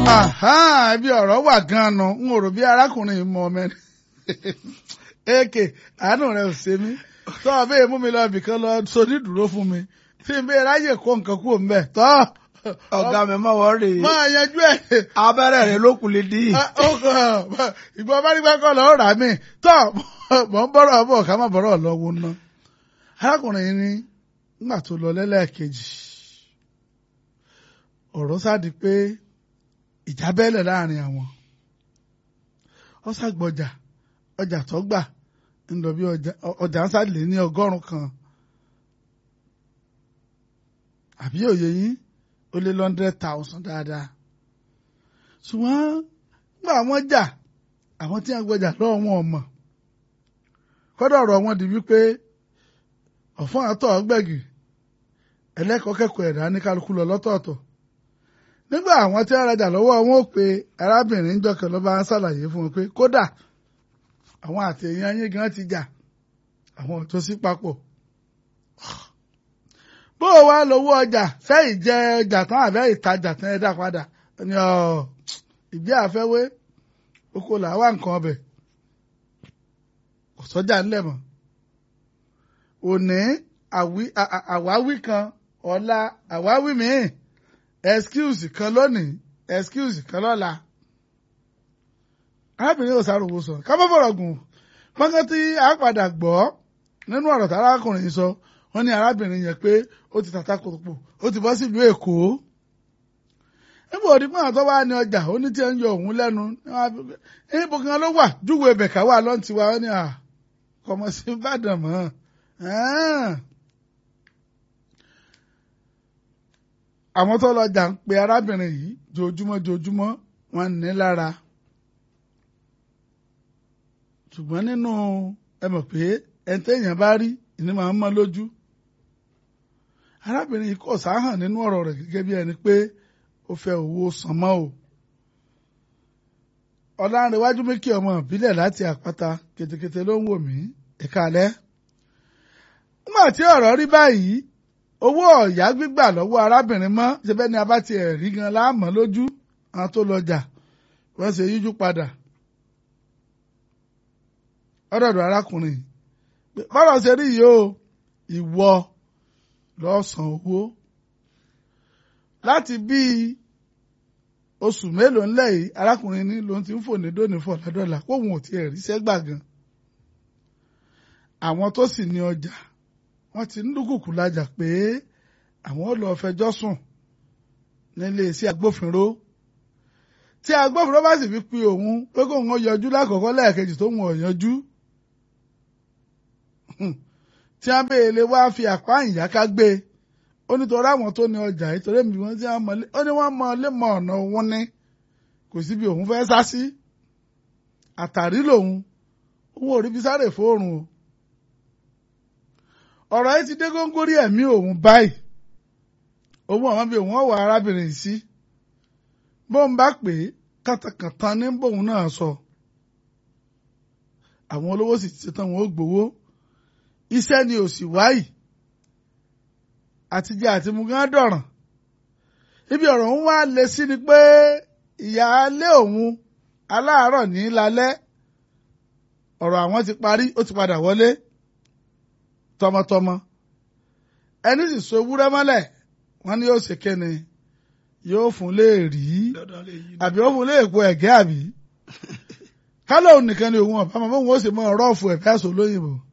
ibi ọ̀rọ̀ wà gan-an n ò rò bí arákùnrin yìí mọ ọmọ ẹni èkè àánú rẹ ò ṣe mí tó o bẹ́ẹ̀ mú mi lọ ibìkan lọ sóní dúró fún mi tí n bẹ́ẹ̀ ráyè kó nǹkan kúrò mbẹ́ tọ́ ọ̀gá mi mọ̀ wọ́n rè é máa yanjú ẹ̀ abẹ́rẹ́ rẹ̀ ló kù lè dí. ìgbọ́n bá nígbà kan lọ́ọ́ rà mí tọ́ mọ̀ ń bọ́rọ̀ bọ̀ ká má bọ́rọ̀ lọ́wọ́ ná arákùnrin yìí ní nígbà tó lọ lẹ́lẹ́ẹ̀kejì ọ̀rọ̀ sáàdì pé ìjà bẹ́lẹ̀ láàrin àwọn ó ṣàgbọ́jà ọjà tó gbà ń lọ bí ọjà ń sáàlè ní ọgọ́rùn kan àbí òye yín ó lé hundred thousand dáadáa ṣùgbọ́n nígbà wọ́n jà àwọn tí wọ́n gbọ́jà lọ́wọ́ wọn mọ̀ kọ́dọ̀ ọ̀rọ̀ wọn di wípé ọ̀fọ́n àtọ̀ ọgbẹ́gì ẹlẹ́kọ̀ọ́ kẹ́kọ̀ọ́ ẹ̀dá ní kálukú lọ lọ́tọ̀ọ̀tọ̀ nígbà àwọn tí wọ́n rajà lọ́wọ́ wọn ò pe arábìnrin jọkàn ló bá ń ṣàlàyé fún wọn pé kódà àwọn àtẹ̀yìn yín gan ti jà àwọn ò tó sí papọ̀ bó o wá lówó ọjà fẹ́ ìjẹ ọjà tán àbẹ́ ìtajà tán ẹ dá padà ní ọ ìgbé àfẹ́wé oko làwa nǹkan ọbẹ̀ kò sọ́jà ńlẹ̀ mọ́ òní àwáwí kan ọ̀la àwáwí míì excuse kan lónìí excuse kan lọ́la arábìnrin yóò sáré owó sọ ká má fọ̀rọ̀ gùn pọ́nkán tí a padà gbọ́ nínú ọ̀rọ̀ tí arákùnrin yìí sọ wọ́n ní arábìnrin yẹn pé ó ti tàtà kòtòpò ó ti bọ́ sílùú èkó níbo òdìpọ̀ àtọ́ wá ní ọjà ó ní tí ẹ ń yọ òun lẹ́nu níbo kan ló wà júwèé bẹ̀ká wà lọ́n tiwa ó ní à kọmọ sí ìbàdàn mọ́ àwọn tó lọ́jà ń pe arábìnrin yìí jojúmọ́ jojúmọ́ wọ́n ní lára ṣùgbọ́n nínú ẹ mọ̀ pé ẹni téèyàn bá rí ìní máa ń mọ́ lójú arábìnrin yìí kò sáhàn nínú ọ̀rọ̀ rẹ̀ gẹ́gẹ́ bí ẹni pé ó fẹ́ owó sànmọ́ o ọ̀làǹrẹ̀wájú mékì ọmọ ìbílẹ̀ láti àpáta kètèkètè ló ń wò mí ìkàlẹ́ nígbà tí ọ̀rọ̀ rí báyìí owó ọ̀yá gbígbà lọ́wọ́ arábìnrin mọ́ ṣẹbẹ́ ni a bá tiẹ̀ rí gan láàmọ́ lójú àwọn tó lọ́jà wọ́n ṣe yíjú padà ọ̀dọ̀dọ̀ arákùnrin bọ́rọ̀ ṣe rí yìí o ìwọ lọ́sàn owó láti bíi oṣù mélòó ńlẹ̀ yìí arákùnrin ní ló ń ti ń fò ní dóní fọ̀ lọ́dọ̀là kóun ò tiẹ̀ ríṣẹ́ gbà gan àwọn tó sì ní ọjà wọ́n ti ń dúkùkù lajà pé àwọn ò lọ fẹjọ́ sùn nílé iṣẹ́ agbófinró tí agbófinró bá sì fi pe òun pé kóun ó yọjú lákọ̀ọ́kọ́ lẹ́ẹ̀kejì tó ń wọ̀ yanjú tí a béèlè wá fi àpá ìyáká gbé ó nítorí àwọn tó ní ọjà ìtòrí mi wọ́n ti mọ ó ní wọ́n mọ lé mọ ọ̀nà òun ní kò síbi òun fẹ́ sá sí àtàrí lòun òun ò rí bí sáré fóòrùn o ọ̀rọ̀ yìí ti dé góńgórí ẹ̀mí òun báyìí òun àwọn bíi òun ọ̀wà arábìnrin sí bóun bá pè é kàtàkàtà ní bóun náà sọ àwọn olówó sì ti ṣetán wọn ó gbowó iṣẹ́ ni ò sì wáyìí àtijọ́ àti mugán dọ̀ràn ibi ọ̀rọ̀ ń wá lé sí ni pé ìyáálé òun aláàárọ̀ ní lálẹ́ ọ̀rọ̀ àwọn ti parí ó ti padà wọlé tọmọtọmọ ẹni sì so ewúrẹ́ mọ́lẹ̀ wọ́n ní yóò ṣe kéne yóò fún léèrí àbí ó fún léèpo ẹ̀gẹ́ àbí kálọ̀ nìkan ni òun ọ̀bá mọ́ òun ó sì mọ ọ̀rọ̀ ọ̀fù ẹ̀fẹ́ àṣọ lóyìnbó